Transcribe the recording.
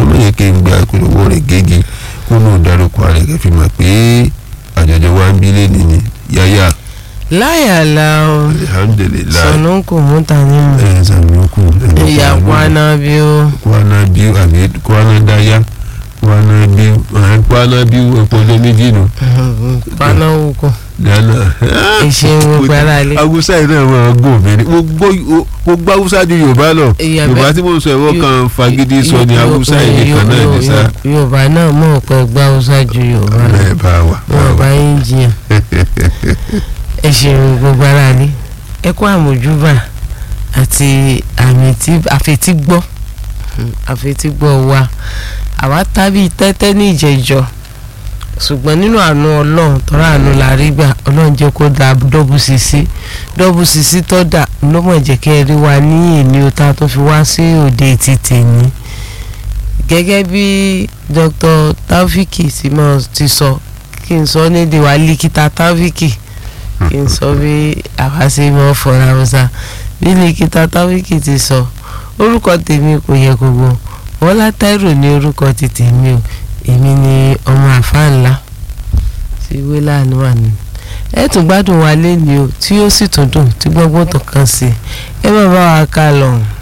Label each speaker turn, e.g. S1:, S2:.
S1: ṣùgbọ́n mọ̀ yẹ kí n gba ìpolówó rẹ̀ gégi kó náà dárúkọ rẹ̀ kẹ́ fi mọ̀ pé àjọjọ wa ń bí lẹ́ni ni yáyà
S2: láyàlá o
S1: alihamdulilayi
S2: sọnù kò mú ta ní mu
S1: ẹ̀ sàmúkù
S2: ìyá kwana bí ó
S1: kwana bí àbí kwana dáyà kwana bí kwana bí ọpọlọ méjì nù
S2: kwana wukọ
S1: gánà.
S2: ìṣe gbogbo ara lé.
S1: awusa yìí náà máa gùn mí ni mo gbọ́ mo gbọ́ awusa ju yorùbá lọ
S2: Ìyá
S1: yorùbá
S2: bẹ́ẹ̀-
S1: tí mo sọ ẹ̀wọ́
S2: Yo-
S1: kan fagidi sọ ni
S2: Yo-
S1: awusa
S2: Yo-
S1: yìí nìkan náà
S2: Yo-
S1: ní sá.
S2: Yo- yorùbá náà mọ̀ pé gbá haúsá ju yorùbá lọ
S1: ẹ bá wà bá
S2: wọn bá
S1: wà.
S2: yín jiyàn ẹ ṣeun gbogbo ara lé ẹ kó àmójúbà àti àmì tí àfetígbọ́ àfetígbọ́ wa àwa tábí tẹ́tẹ́ ní ìjẹ́jọ́ ṣùgbọ́n nínú àánú ọlọ́run tọ́ra àánú la rí gbà ọlọ́run jẹ́ kó da dọ́bù sísí dọ́bù sísí tó dà ló mọ̀ jẹ́ kẹ́ ẹ rí wa ní èmi ó ta tó fi wá sí òde ti tèmi gẹ́gẹ́ bí Dr. Taofiki tí mo ti sọ kí n sọ ní ìdíwà líkítà Taofiki kí n sọ bí àwa ṣe mọ́ fọ́ra ọ̀sà bí líkítà Taofiki ti sọ orúkọ tèmi kò yẹ gbogbo Bọ́lá Táírò ní orúkọ ti tèmi o èmi ni ọmọ àfáà ńlá tí ìwé láàánú wà ní. ẹ tún gbádùn wa lẹ́ni o tí ó sì tún dùn tí gbọ́ngbọ́n tó kàn sí ẹ má bá wa ká lọ.